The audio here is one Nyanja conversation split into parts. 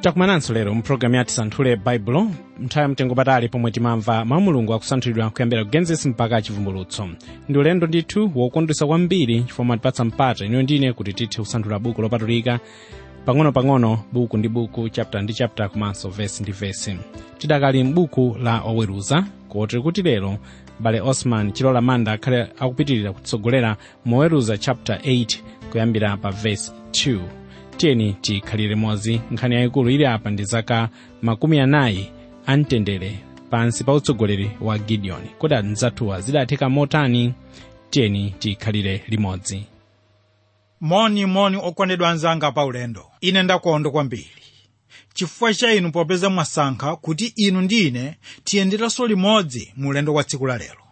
takumananso lero mpulogalamu yati santhule baibulo nthawi yamtengo patali pomwe timamva mawu mulungu akusanthulidwa kuyambira ku genesis mpaka chivumbulutso ndi ulendo ndithu wokondwesa kwambiri chifukwa matipatsa mpata iniyo ndine kuti tithe kusanthula buku lopatulika pang'ono-pang'ono buku ndi buku chapter ndi chapter komanso vesi ndi vesi tidakali m'buku la oweruza kotero kuti lero bale osman chilola manda akhale akupitirira kutitsogolera moweruza chapter 8 kuyambira pa vesi 2 tiyeni tikhalire mozi nkhani yayikulu ili apa ndi zaka makumi anayi amtendere pansi pa utsogoleri wa gideoni kodi anzathuwa zidatheka motani tiyeni tikhalire limodzi moni moni okondedwa anzanga pa ulendo ine ndakondwa kwambiri chifukwa cha inu popeza mwasankha kuti inu ndi ine tiyenderanso limodzi mu ulendo wa tsiku la lero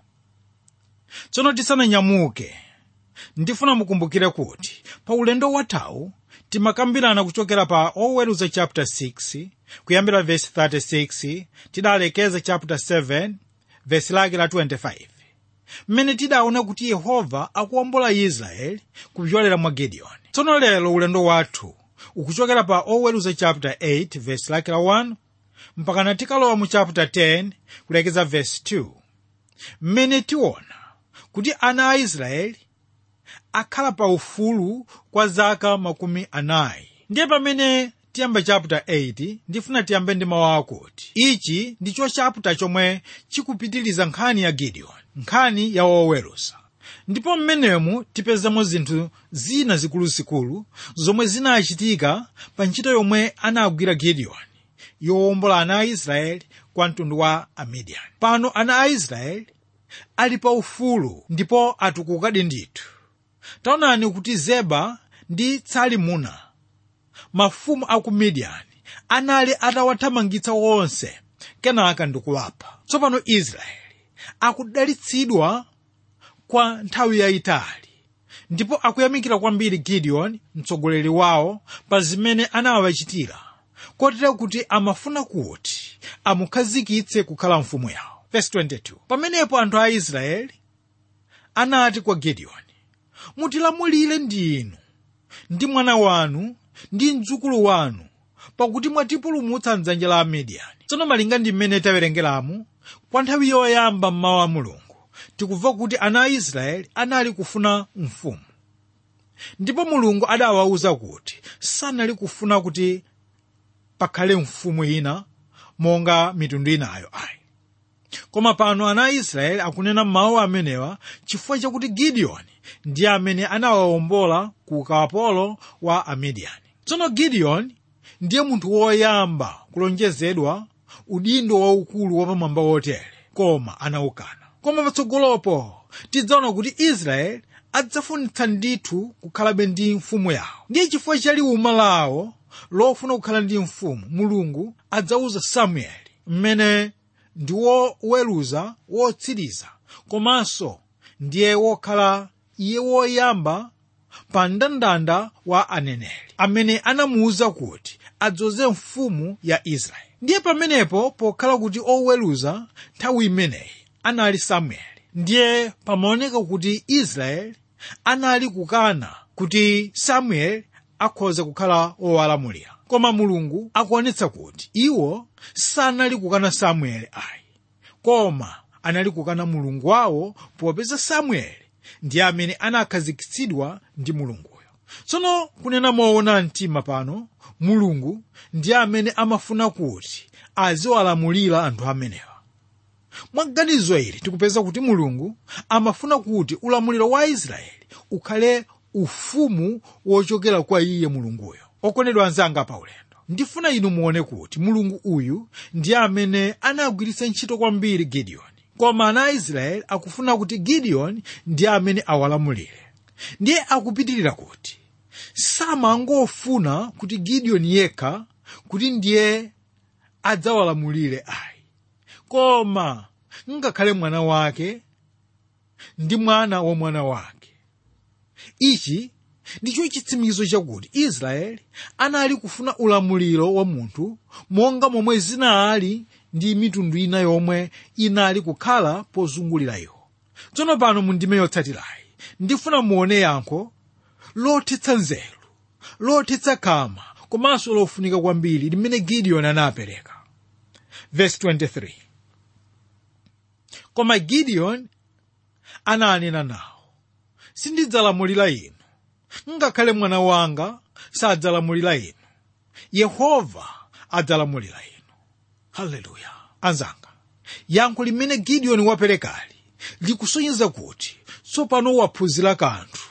tsono tisananyamuke ndifuna mukumbukire kuti pa ulendo wathawu timakambirana kuchokera pa oweruza chapter 6 kuyambira verse 36 tidalekeza chapter 7 verse lake la 25 mmene tidaona kuti yehova akuwombola israeli kupyolera mwa gideoni tsono lero ulendo wathu ukuchokera pa oweruza chapter 8 verse lake la 1 mpakana tikalowa mu chapter 10 kulekeza verse 2 mmene tiona kuti ana a israeli akhala pa ufulu kwa zaka makumi anayi ndiye pamene tiyamba chapter 8 ndifuna tiyambe ndi mawu akuti ichi ndicho chapter chomwe chikupitiriza nkhani ya gideoni nkhani ya woweruza ndipo mmenemu tipezamo zinthu zina zikuluzikulu zomwe zinachitika pa ntchito yomwe anagwira gideoni yowombola ana a israeli kwa mtundu wa amidiyani pano ana a israeli ali pa ufulu ndipo atukukadi ndithu taonani kuti zeba ndi tsalimuna mafumu a ku midiyani anali atawathamangitsa wonse kenaka ndikuwapha tsopano israeli akudalitsidwa kwa nthawi yayitali ndipo akuyamikira kwambiri gideoni mtsogoleri wawo pa zimene anawachitira kotero kuti amafuna kuti amukhazikitse kukhala mfumu yawo Verse 22. pamenepo anthu a israeli anati kwa gideoni mutilamulire ndinu ndi mwana wanu ndi mdzukulu wanu pakuti mwatipulumutsa mdzanja la amidiyani tsono malinga ndi mmene tawerengeramu kwa nthawi yoyamba mmawu a mulungu tikumva kuti ana a israeli anali kufuna mfumu ndipo mulungu adawawuza kuti sanali kufuna kuti pakhale mfumu ina monga mitundu inayo ayi koma pano ana a israeli akunena mawu amenewa chifukwa chakuti gideoni ndiye amene anawawombola ku ukapolo wa amidiyani tsono gideoni ndiye munthu woyamba kulonjezedwa udindo waukulu wapamwamba wotere koma anawukana koma patsogolopo tidzaona kuti israeli adzafunitsa ndithu kukhalabe ndi mfumu yawo ndiye chifukwa cha liwuma lawo lofuna kukhala ndi mfumu mulungu adzawuza samueli mmene ndi woweruza wotsiriza komanso ndiye wokhala iye woyamba pa mndandanda wa aneneri amene anamuwuza kuti adzoze mfumu ya israeli ndiye pamenepo pokhala kuti oweruza nthawi imeneyi anali samueli ndiye pamaoneka kuti israeli anali kukana kuti samueli akhoza kukhala owalamulira koma mulungu akuonetsa kuti iwo sanali kukana samueli ayi koma anali kukana mulungu wawo popeza samueli ndiye amene anakhazikitsidwa ndi mulunguyo tsono kunena moona mtima pano mulungu ndiye amene amafuna kuti aziwalamulira anthu amenewa mwaganizo ili tikupeza kuti mulungu amafuna kuti ulamuliro wa israeli ukhale ufumu wochokera kwa iye mulunguyo okondedwa anzanga pa ulendo ndifuna inu muone kuti mulungu uyu ndiye amene anagwiritsa ntchito kwambiri gideoni koma ana a israeli akufuna kuti gideoni ndiye amene awalamulire ndiye akupitirira kuti samangofuna kuti gideoni yekha kuti ndiye adzawalamulire ayi koma ngakhale mwana wake ndi mwana wa mwana wake ichi ndicho chitsimikizo chakuti israeli anali kufuna ulamuliro wa munthu monga momwe zinali ndi mitundu ina yomwe inali kukhala pozungulira iwo tsono pano mu ndime yotsatirayi ndifuna muone yankho lothetsa nzeru lothetsa kama komanso lofunika kwambiri limene gideoni anapereka verse 23 koma gideoni ananena nawo sindidzalamulira inu ngakhale mwana wanga sadzalamulira inu yehova adzalamulira inu haleluya anzanga yankho limene gideoni waperekali likusonyeza kuti tsopano waphunzira kanthu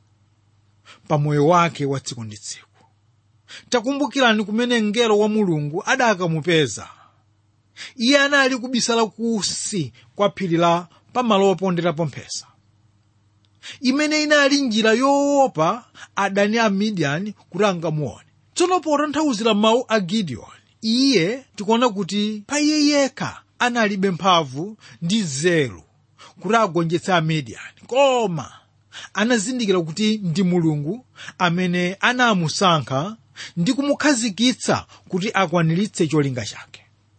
pa moyo wake wa tsiku ndi tsiku takumbukirani kumene mngelo wa mulungu adakamupeza iye anali kubisala kusi kwa phiri la pamalo oponderapo mphesa imene inali njira yoopa adani a midiyani kuti angamuone tsono potanthauzira mawu a gideoni iye tikuona kuti pa iye yekha analibe mphamvu ndi nzeru kuti agonjetse amidiyani koma anazindikira kuti ndi mulungu amene anamusankha ndi kumukhazikitsa kuti akwaniritse cholinga chake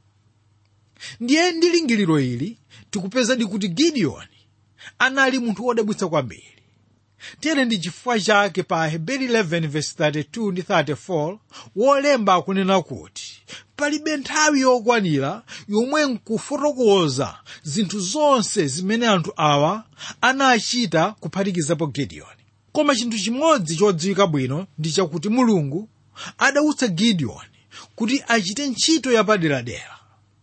ndiye ndi lingiliro ili tikupezadi kuti gideoni anali munthu wodabwitsa kwambiri tere ndi chifukwa chake pa heberi 11:32 ndi 34 wolemba akunena kuti palibe nthawi yokwanira yomwe nkufotokoza zinthu zonse zimene anthu awa anachita kuphatikizapo gideoni koma chinthu chimodzi chodziwika bwino ndi chakuti mulungu adawutsa gideoni kuti achite ntchito yapaderadera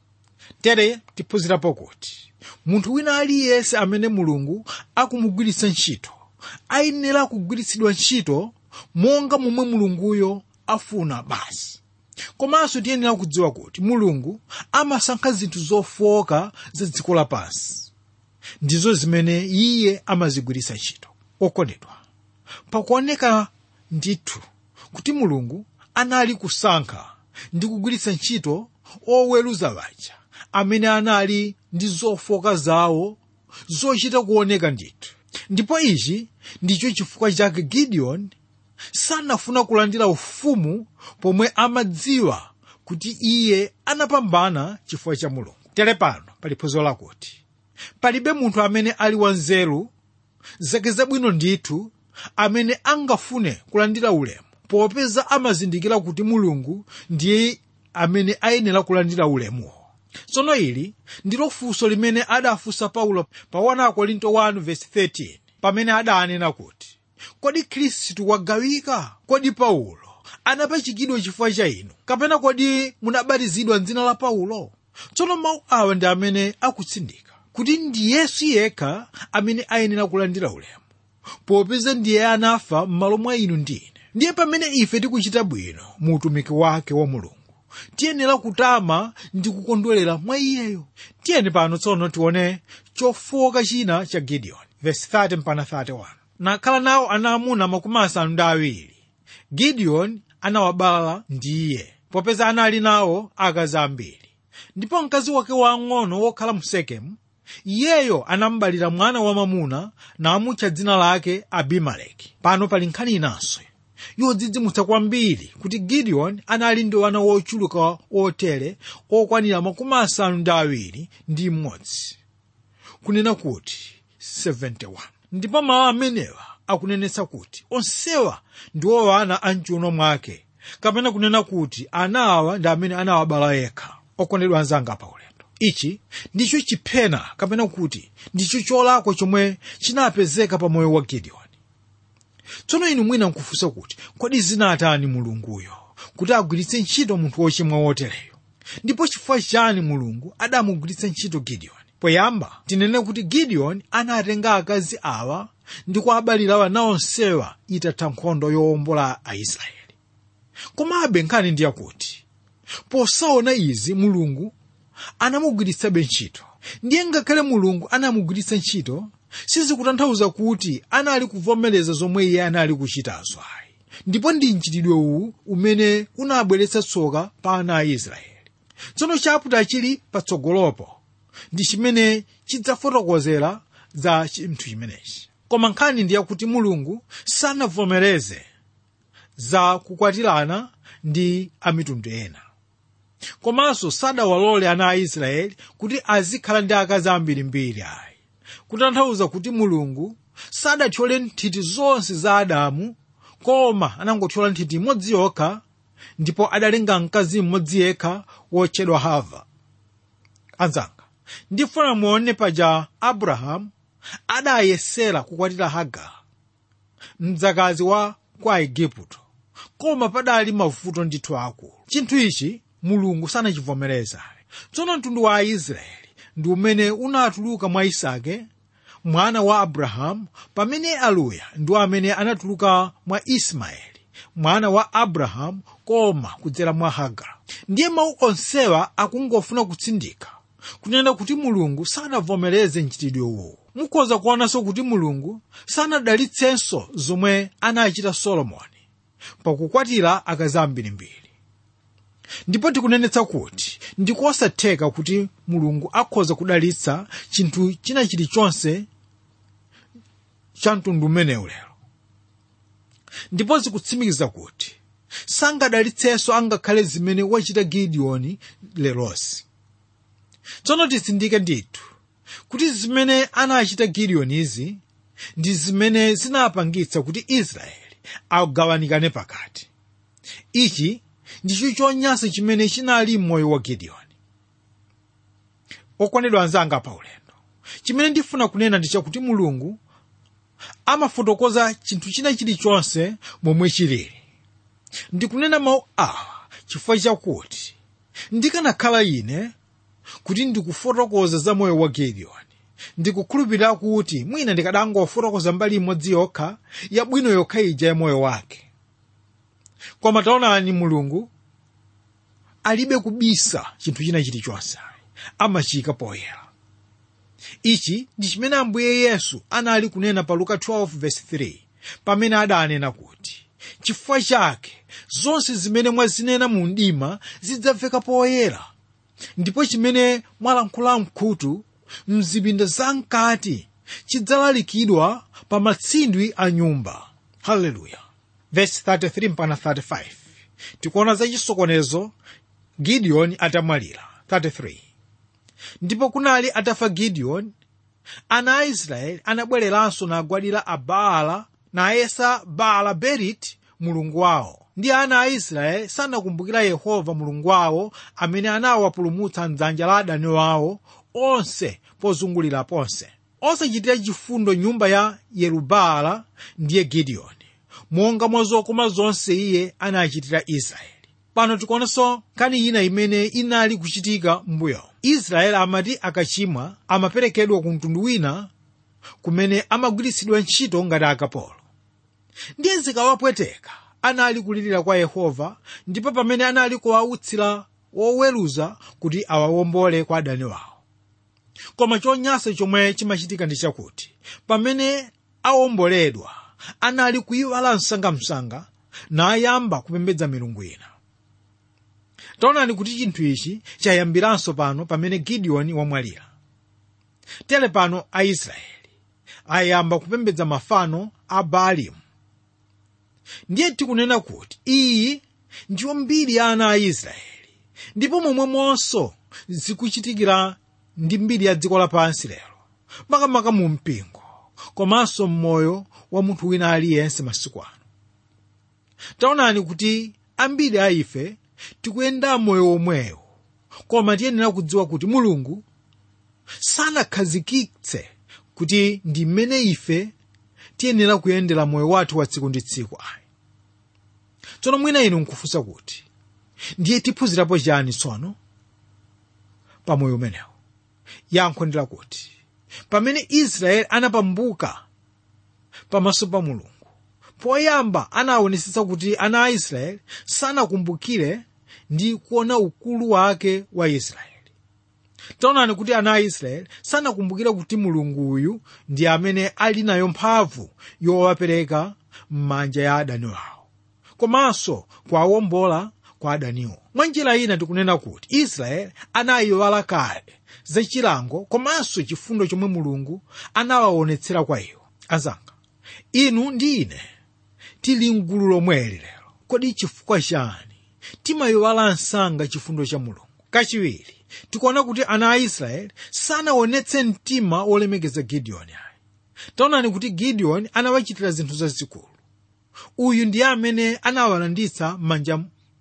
tere tiphunzirapo kuti munthu wina aliyense amene mulungu akumugwiritsa ntchito ayenera kugwiritsidwa ntchito monga momwe mulunguyo afuna basi komanso tiyenera kudziwa kuti mulungu amasankha zinthu zofoka za dziko lapansi ndizo zimene iye amazigwiritsa ntchito okondedwa pakuoneka ndithu kuti mulungu anali kusankha ndi kugwiritsa ntchito oweruza baja amene anali ndi zofoka zawo zochita kuoneka ndithu ndipo ichi ndicho chifukwa chake gideoni sanafuna kulandira ufumu pomwe amadziwa kuti iye anapambana chifukwa cha mulungu tere pano pali phunziro lakuti palibe munthu amene ali wanzeru zake zabwino ndithu amene angafune kulandira ulemu popeza amazindikira kuti mulungu ndiye amene ayenera kulandira ulemuwo tsono ili ndilo funso limene adafunsa paulo pa 1 korinto 1:13 pamene adanena kuti kodi khristu wagawika kodi paulo anapachikidwa chifukwa cha inu kapena kodi munabatizidwa m'dzina la paulo tsono mawu awa ndi amene akutsindika kuti ndi yesu yekha amene ayenera kulandira ulemu popeza ndiye anafa m'malo mwa inu ndi ine ndiye pamene ife tikuchita bwino mu utumiki wake wa mulungu tiyenera kutama ndi kukondwerera mwa iyeyo tiyeni pano tsono tione chofoka china cha gideoni verse 30 mpaka 31 nakhala nawo ana amuna makumi asanu ndi awiri gideoni anawabala ndiye popeza anali nawo akazi ambiri ndipo mkazi wake wang'ono wokhala mu sekemu iyeyo anambalira mwana wamamuna namutcha dzina lake abimeleki pano pali nkhani inanso yodzidzimutsa kwambiri kuti gideoni anali ndi wana wochuluka otere okwanira makumi asanu ndi awiri ndi mmodzi kunena kuti 71 ndipo mawu amenewa akunenetsa kuti onsewa ndiwo ana a mchiuno mwake kapena kunena kuti ana awa ndi amene anawabala yekha okondedwa anzanga pa ulendo ichi ndicho chiphena kapena kuti ndicho cholakwa chomwe chinapezeka pa moyo wa gideoni tsono inu mwina nkufunsa kuti kodi zinatani mulunguyo kuti agwiritse ntchito munthu wochimwa wotereyo ndipo chifukwa chani mulungu adamugwiritsa ntchito gideoni poyamba tinene kuti gideoni anatenga akazi awa ndi kuabalira wana onsewa itatha nkhondo yowombola aisraeli komabe nkhani ndi yakuti posaona izi mulungu anamugwiritsabe ntchito ndiye ngakhale mulungu anamugwiritsa ntchito sizikutanthauza kuti anali kuvomereza zomwe iye anali kuchitazo ayi ndipo ndi mchitidwe uwu umene unabweretsa tsoka pa ana a israeli tsono chaputa chili patsogolopo ndi chimene chidzafotokozera za chinthu chimenechi koma nkhani ndi yakuti mulungu sanavomereze za kukwatirana ndi amitundu ena komanso sadawalole ana a israeli kuti azikhala ndi akazi ambirimbiri ayi kutanthauza kuti mulungu sadathyola nthiti zonse za adamu koma anangothyola nthiti imodzi yokha ndipo adalenga mkazi mmodzi yekha wotchedwa hava anzanga ndifuna muone paja abrahamu adayesera kukwatira hagara mdzakazi wa kwa igupto koma padali mavuto ndithu akulu chinthu ichi mulungu sanachivomereza tsono mtundu wa aisraeli ndi umene unatuluka mwa isake mwana wa abrahamu pamene aluya ndi amene anatuluka mwa ismaeli mwana wa abrahamu koma kudzera mwa hagara ndiye mawu onsewa akungofuna kutsindika kunena kuti mulungu sanavomereze mchitidwe uwu mukhoza kuonanso kuti mulungu sanadalitsenso zomwe anachita solomoni pakukwatira akazi ambirimbiri ndipo tikunenetsa kuti ndikosatheka kuti mulungu akhoza kudalitsa chinthu china chilichonse cha mtundu umenewu lero ndipo zikutsimikiza kuti sangadalitsenso angakhale zimene wachita gidiyoni lerosi tsono titsindike ndithu kuti zimene anachita gidiyoni izi ndi zimene zinapangitsa kuti israeli agawanikane pakati ichi ndicho chonyansa chimene chinali m'moyo wa gidiyoni okondedwa anzanga pa ulendo chimene ndifuna kunena ndi chakuti mulungu amafotokoza chinthu china chilichonse momwe chilili ndikunena mawu awa chifukwa chakuti ndikanakhala ine kuti ndikufotokoza za moyo wa gidiyoni ndikukhulupirira kuti mwina ndikadangofotokoza mbali imodzi yokha yabwino yokha ija ya moyo wake koma taonani mulungu alibe kubisa chinthu china chilichonse amachika poyera ichi ndi chimene ambuye yesu anali kunena pa luka 12:3 pamene adanena kuti chifukwa chake zonse zimene mwazinena mu mdima zidzamveka poyera ndipo chimene mwalankhula mkhutu mzipinda zamkati chidzalalikidwa pa matsindwi a nyumba haleluya verse 33 mpaka 35 tikuona za chisokonezo gidiyoni atamwalira 33 ndipo kunali atafa gidiyoni ana a israeli anabwereranso nagwadira abaala nayesa baala beriti mulungu wawo ndi ana a israeli sanakumbukira yehova mulungu wawo amene anawapulumutsa mdzanja la adani wawo onse pozungulira ponse osachitira chifundo nyumba ya yerubaala ndiye gidiyoni monga mwa zokoma zonse iye anachitira israeli pano tikuonanso nkhani ina imene inali kuchitika m'mbuyo israeli amati akachimwa amaperekedwa ku mtundu wina kumene amagwiritsidwa ntchito ngati akapolo ndiye zikawapweteka anali kulirira kwa yehova ndipo pamene anali kuwautsira woweruza kuti awawombole kwa adani wawo koma chonyansa chomwe chimachitika ndi chakuti pamene awomboledwa anali kuyiwala msangamsanga nayamba kupembedza milungu ina taonani kuti chinthu ichi chayambiranso pano pamene gidiyoni wamwalira tere pano aisraeli ayamba kupembedza mafano a baalimu ndiye tikunena kuti iyi ndiyo mbiri ya ana a israeli ndipo momwemonso zikuchitikira ndi mbiri ya dziko lapansi lero makamaka mu mpingo komanso mmoyo wa munthu wina aliyense masiku ano taonani kuti ambiri a ife tikuyenda moyo womwewo koma tiyenera kudziwa kuti mulungu sanakhazikitse kuti ndi mmene ife tiyenera kuyendera moyo wathu wa tsiku ndi tsiku ayi tsono mwina inu nkufunsa kuti ndiye tiphunzirapo chani tsono pa moyo umenewo yankho ndi lakuti pamene israeli anapambuka pamaso pa mulungu poyamba anaonetsetsa kuti ana a israeli sanakumbukire ndi kuona ukulu wake wa israeli taonani kuti ana a israeli sanakumbukire kuti mulungu uyu ndi amene ali nayo mphamvu yowapereka m'manja ya adani wawo komanso kuwawombola kwa adaniwo mwa njira ina tikunena kuti israeli anayiwala kale za chilango komanso chifundo chomwe mulungu anawaonetsera kwa iwo azanga inu ndi ine tili mgulu lomweli lero kodi chifukwa chani timayiwala msanga chifundo cha mulungu kachiwiri tikuona kuti ana a israeli sanaonetse mtima wolemekeza gidiyoni ayi taonani kuti gidiyoni anawachitira zinthu zazikulu uyu ndiye amene anawalanditsa m'manja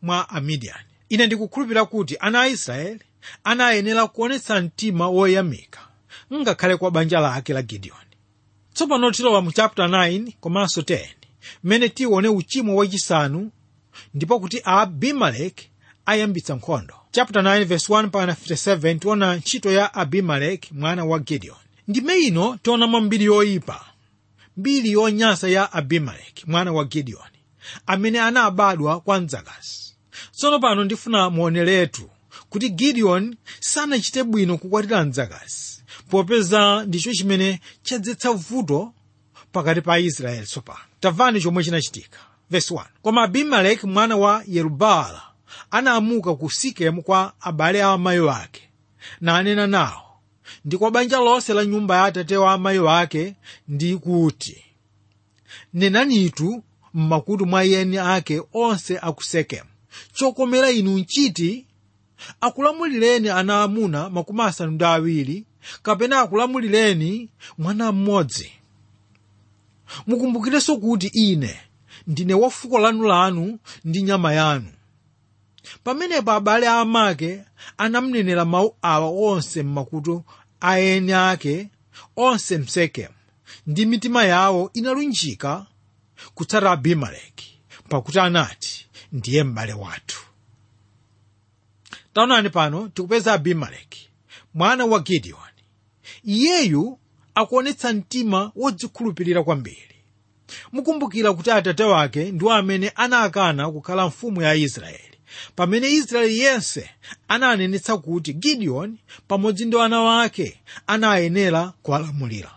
mwa amidiyani ine ndikukhulupirira kuti ana a israeli anayenera kuonetsa mtima woyamika ngakhale kwa banja lake la gidiyoni tsopano tilowa mu chapter 9 komanso 10 mmene tione uchimo wachisanu ndipo kuti abimeleki ayambitsa nkhondo chapter 9 verse 1 mpaka 57 tiona ntchito ya abimeleki mwana wa gideon ndime ino tionamo mbiri yoyipa mbiri yonyansa ya abimeleki mwana wa gideoni amene anabadwa kwa mdzakazi tsono pano ndifuna muoneretu kuti gideon sanachite bwino kukwatira mdzakazi popeza ndicho chimene chadzetsa vuto pakati pa aisraeli tsopano tamvani chomwe chinachitika verse 1 koma abimeleki mwana wa yerubaala anaamuka ku sikemu kwa abale a amayi ake nanena nawo ndi kwa banja lonse la nyumba ya atate wa amayi ake ndi kuti nenanitu m'makutu mwa eni ake onse aku sekemu chokomera inu nchiti akulamulireni ana amuna makumi asanu ndi awiri kapena akulamulireni mwana mmodzi mukumbukirenso kuti ine ndine wa fuko lanulanu ndi nyama yanu pamenepo abale amake anamnenera mawu awa onse m'makutu a eni ake onse msekemu ndi mitima yawo inalunjika kutsata abimeleki pakuti anati ndiye m'bale wathu taonani pano tikupeza abimeleki mwana wa gidiyoni iyeyu akuonetsa mtima wodzikhulupirira kwambiri mukumbukira kuti atate wake ndiwo amene anakana kukhala mfumu ya israeli pamene israeli yense ananenetsa kuti gidiyoni pamodzi ndi ana wake anayenera kuwalamulira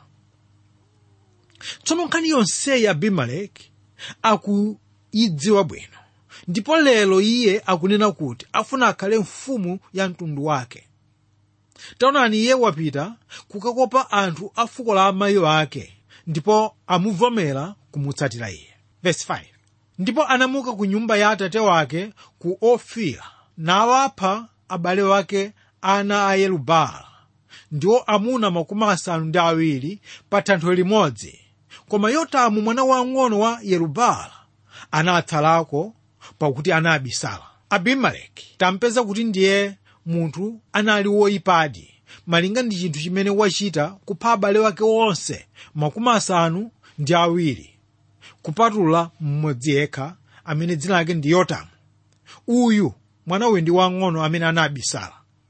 tsono nkhani yonseyi abimeleki akuyidziwa bwino ndipo lero iye akunena kuti afuna akhale mfumu ya mtundu wake taonani iye wapita kukakopa anthu a fuko la amayi ake ndipo amuvomera kumutsatira iye Verse 5. ndipo anamuka ku nyumba ya atate wake ku ofira nawapha abale wake ana a yerubaala ndiwo amuna makumi asanu ndi awiri pa thanthwe limodzi koma yotamu mwana wang'ono wa yerubaala anatsalako pakuti anabisala abimeleki tampeza kuti ndiye munthu anali woyipadi malinga ndi chinthu chimene wachita kupha abale wake onse makumi asanu ndi awiri kupatula mmodzi yekha amene dzina lake ndi yotamu uyu mwana uyu ndi wang'ono amene anabisala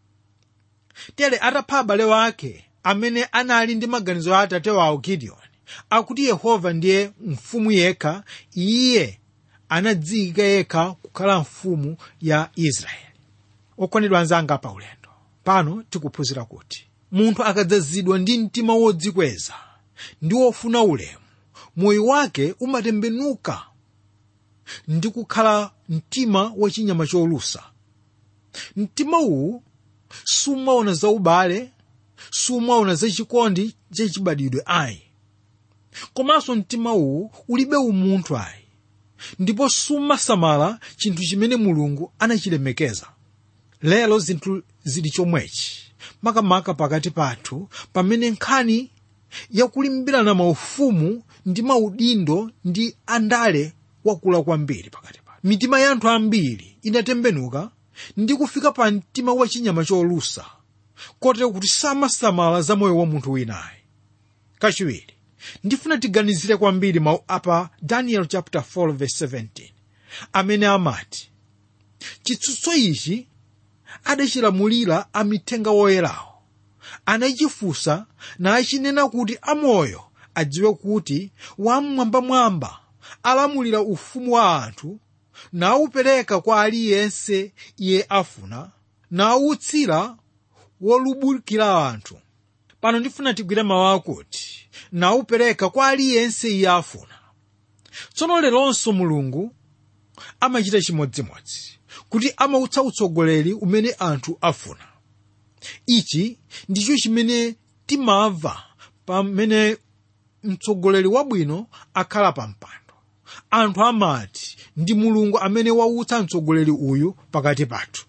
tere atapha abale wake amene anali ndi maganizo a atate wawo gidiyoni akuti yehova ndiye mfumu yekha iye anadziyika yekha kukhala mfumu ya israeli okondedwa anzanga pa ulendo pano tikuphunzira kuti munthu akadzazidwa ndi mtima wodzikweza ndi wofuna ulemu moyo wake umatembenuka ndi kukhala mtima wachinyama cholusa mtima uwu sumaona za ubale sumaona za chikondi chachibadidwe ayi komanso mtima uwu ulibe umunthu ayi ndipo sumasamala chinthu chimene mulungu anachilemekeza lero zinthu zili chomwechi makamaka pakati pathu pamene nkhani yakulimbirana maufumu ndi maudindo ndi andale wakula kwambiri pakati pathu mitima ya anthu ambiri inatembenuka ndi kufika pa mtima wachinyama cholusa kotero kuti samasamala za moyo wa munthu winayi kachiwiri ndifuna tiganizire kwambiri mawu apa daniel chapter 4 verse 17 amene amati chitsutso ichi adachilamulira amithenga woyerawo anachifunsa nachinena kuti amoyo adziwe kuti wamwambamwamba alamulira ufumu wa anthu nawupereka kwa aliyense iye afuna nawutsira wolubukira anthu pano ndifuna tigwire mawu akuti nawupereka kwa aliyense iye afuna tsono leronso mulungu amachita chimodzimodzi kuti amautsa utsogoleri umene anthu afuna ichi ndicho chimene timamva pamene mtsogoleri wabwino akhala pa mpando anthu amati ndi mulungu amene wautsa mtsogoleri uyu pakati pathu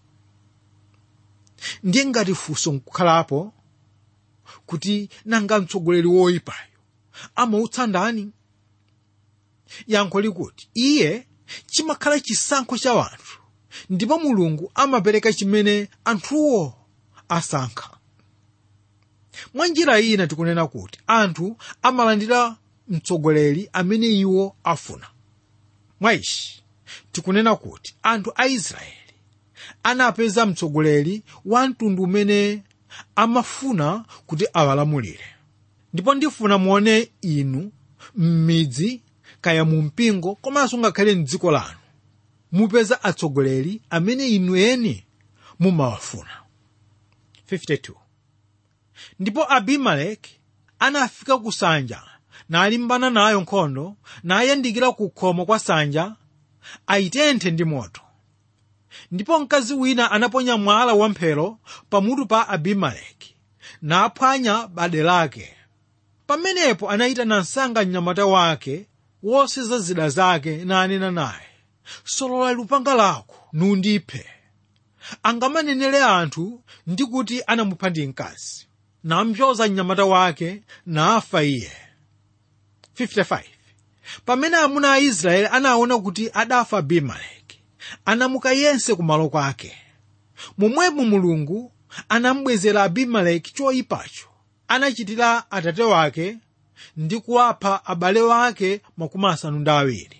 ndiye ngati funso nkukhalapo kuti nanga mtsogoleri woyipayo amautsa ndani yankho likuti iye chimakhala chisankho cha wanthu ndipo mulungu amapereka chimene anthuwo asankha mwa njira ina tikunena kuti anthu amalandira mtsogoleri amene iwo afuna mwa ichi tikunena kuti anthu a israeli anapeza mtsogoleri wa mtundu umene amafuna kuti awalamulire ndipo ndifuna muone inu m'midzi kaya mu mpingo komanso ngakhale mdziko lanu mupeza atsogoleri amene inu eni mumawafuna 52 ndipo abimeleki anafika ku sanja nalimbana nayo nkhondo nayandikira ku khomo kwa sanja ayitenthe ndi moto ndipo mkazi wina anaponya mwala wamphero pamutu pa abimeleki naphwanya bade lake pamenepo anayitana msanga mnyamata wake woseza zida zake nanena naye solola lupanga lako nundiphe angamanenere anthu ndi kuti anamupha ndi mkazi nampyoza mnyamata wake nafa iye 55 pamene amuna a israeli anaona kuti adafa abimeleki anamuka yense kumalo kwake momwemo mulungu anamubwezera abimeleki choyipacho anachitira atate wake ndi kuwapha abale wake makumi asanu ndi awiri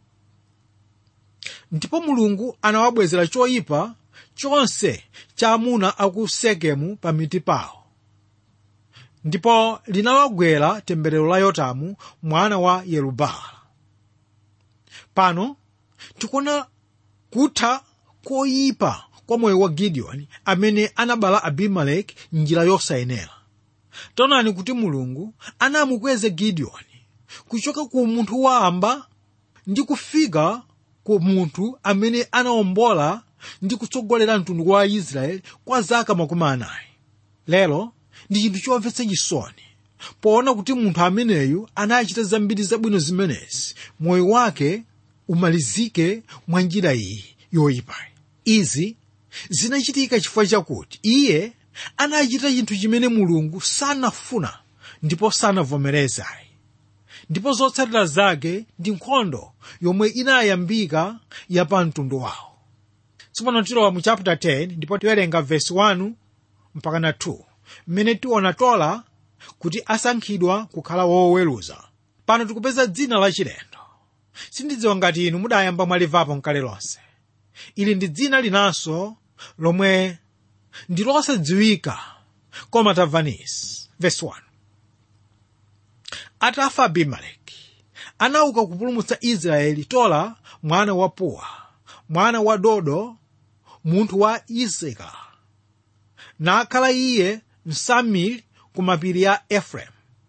ndipo mulungu anawabwezera choyipa chonse cha amuna aku sekemu pamiti pawo ndipo linawagwera temberero la yotamu mwana wa yerubaala pano tikuona kutha koyipa kwa moyo wa gideoni amene anabala abimeleki njira yosayenera taonani kuti mulungu anamukweza gideoni kuchoka ku munthu wamba ndi kufika ku munthu amene anawombola ndi kutsogolera mtundu wa israeli kwa zaka makumi anayi lero ndi chinthu chomvetsa chisoni poona kuti munthu ameneyu anachita zambiri zabwino zimenezi moyo wake umalizike mwa njira iyi yoyipayi izi zinachitika chifukwa chakuti iye anachita chinthu chimene mulungu sanafuna ndipo sanavomerezayi ndipo zotsatira zake ndi nkhondo yomwe inayambika ya pa mtundu wawo tsopano tilowa mu chapter 10 ndipo tiwerenga verse 1 mpaka na 2 mmene tiona tola kuti asankhidwa kukhala woweruza pano tikupeza dzina la chilendo sindidziwa ngati inu mudayamba mwalivapo mkale lonse ili ndi dzina linanso lomwe ndi losadziwika koma tamvanisi verse 1 atafa abimeleki anauka kupulumutsa israeli tola mwana wa puwa mwana wa dodo munthu wa isaka nakhala iye msamiri ku mapiri ya efereimu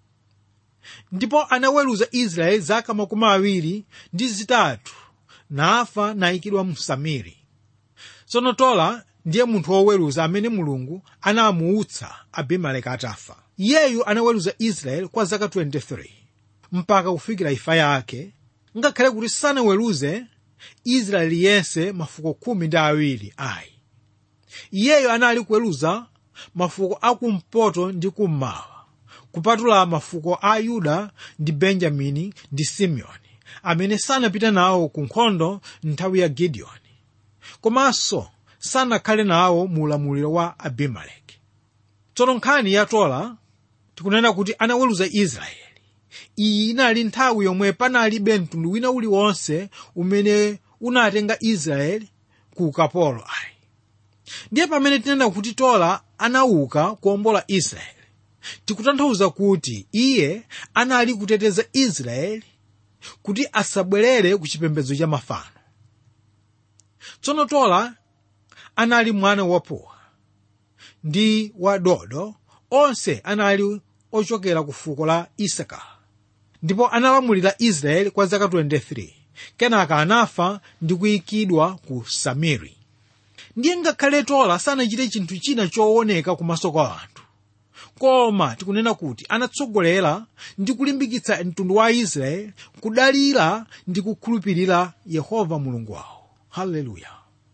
ndipo anaweruza israeli zaka makumi awiri ndi zitatu nafa nayikidwa msamiri tsono tola ndiye munthu woweruza amene mulungu anamuutsa abimeleki atafa iyeyu anaweruza israeli kwa zaka 23 mpaka kufikira imfa yake ngakhale kuti sanaweruze israeli yense mafuko khumi ndi awiri ayi iyeyo anali kuweruza mafuko akumpoto ndi kummawa kupatula mafuko a yuda ndi benjamini ndi simeoni amene sanapita nawo ku nkhondo nthawi ya gideoni komanso sanakhale nawo mu ulamuliro wa abimeleki tsono nkhani ya tola tikunena kuti anaweruza israeli iyi inali nthawi yomwe panalibe mtundu wina uliwonse umene unatenga israeli ku ukapolo ayi ndiye pamene tinena kuti tola anauka kuwombola israeli tikutanthauza kuti iye anali kuteteza israeli kuti asabwerere ku chipembedzo cha mafano tsono tola anali mwana wa puwa ndi wa dodo onse anali ochokera ku fuko la isaka ndipo analamulira israeli kwa zaka 23 kenaka anafa ndi kuyikidwa ku samiri ndiye ngakhale tola sanachite chinthu china chooneka kumaso kwa anthu koma tikunena kuti anatsogolera ndi kulimbikitsa mtundu wa israeli kudalira ndi kukhulupirira yehova mulungu wawo haleluya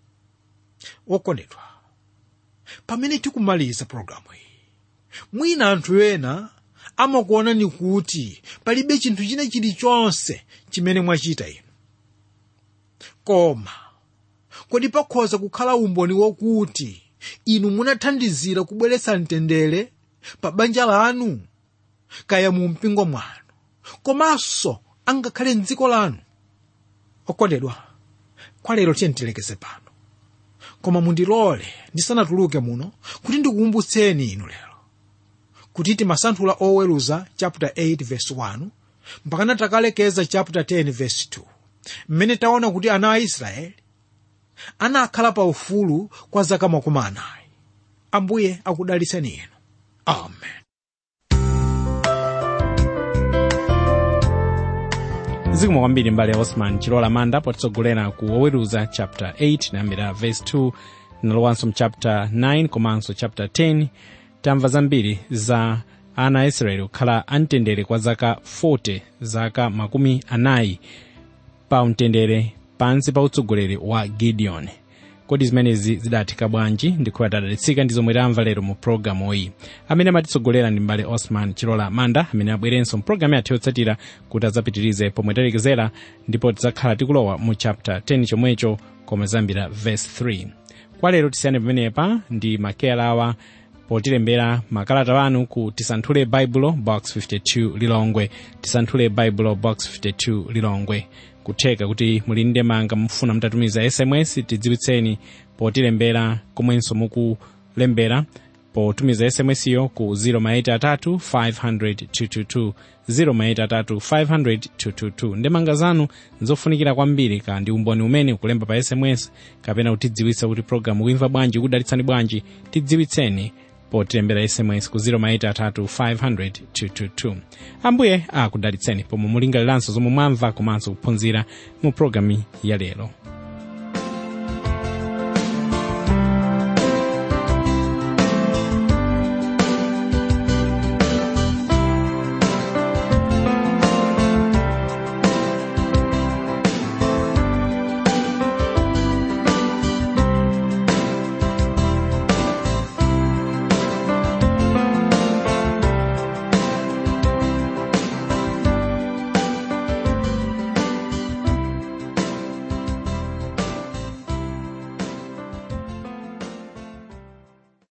wokondedwa pamene tikumaliza pologalamu iyi mwina anthu ena amakuonani kuti palibe chinthu china chilichonse chimene mwachita inu koma kodi pakhoza kukhala umboni wokuti inu munathandizira kubweretsa mtendere pa banja lanu kaya mu mpingo mwanu komanso angakhale mdziko lanu okondedwa kwa lero tiye tilekeze pano koma mundilole ndisanatuluke muno kuti ndikukumbutseni inu lero kuti timasanthula oweruza chapter 8 verse 1 mpakana takalekeza chapter 10 verse 2 mmene taona kuti ana a israeli anakhala pa ufulu kwa zaka makumi anayi ambuye akudalitseni inu amen zikomo kwambiri mbale ya osman chilola manda potitsogolera ku oweruza chapter 8 nayambira verse 2 nalowanso mu chapter 9 komanso chapter 10 tamva zambiri za ana a israeli kukhala amtendere kwa zaka 40 zaka makumi anayi pa mtendere pansi pa utsogoleri wa gideon kodi zimenezi zidatheka bwanji ndikhulupirira tadalitsika ndi zomwe tamva lero mu pologalamu iyi amene amatitsogolera ndi mbale osman chilola manda amene abwerenso mu pologalamu yathu yotsatira kuti adzapitirize pomwe talekezera ndipo tidzakhala tikulowa mu chapter 10 chomwecho koma zambira verse 3 kwa lero tisiyane pamenepa ndi makeyala awa potilembera makalata wanu ku tisanthule baibulo box 52 lilongwe tisanthule baibulo box 52 lilongwe kutheka kuti muli ndi manga mufuna mutatumiza sms tidziwitseni potilembera komwenso mukulembera potumiza sms yo ku 0maitatu 500 0maitatu ndemanga zanu nzofunikira kwambiri ka ndi umboni umene ukulemba pa sms kapena kutidziwitsa kuti programu kuimva bwanji kudalitsani bwanji tidziwitseni potilembera sms ku 0maitatu 500 ambuye akudalitseni pomwe mulingaliranso zomwe mwamva komanso kuphunzira mu programu ya lero